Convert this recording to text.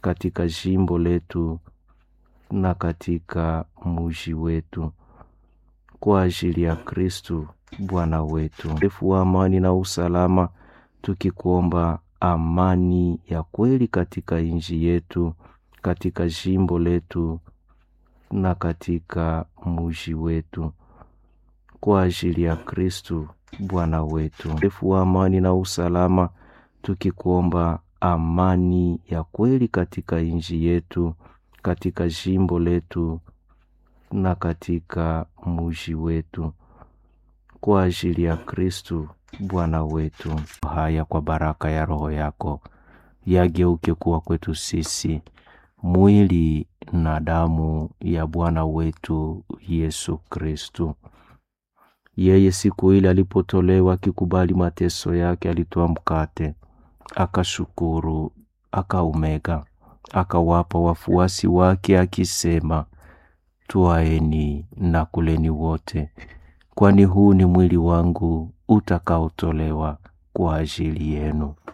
katika jimbo letu na katika muji wetu, kwa ajili ya Kristu Bwana wetu. Refu wa amani na usalama, tukikuomba amani ya kweli katika nchi yetu, katika jimbo letu na katika muji wetu, kwa ajili ya Kristu Bwana wetu. Refu wa amani na usalama, tukikuomba amani ya kweli katika nchi yetu, katika jimbo letu na katika muji wetu, kwa ajili ya Kristu Bwana wetu. Haya kwa baraka ya Roho yako yageuke kuwa kwetu sisi mwili na damu ya Bwana wetu Yesu Kristu. Yeye siku ile alipotolewa akikubali mateso yake, alitoa mkate, akashukuru, akaumega, akawapa wafuasi wake akisema, Twaeni na kuleni wote, kwani huu ni mwili wangu utakaotolewa kwa ajili yenu.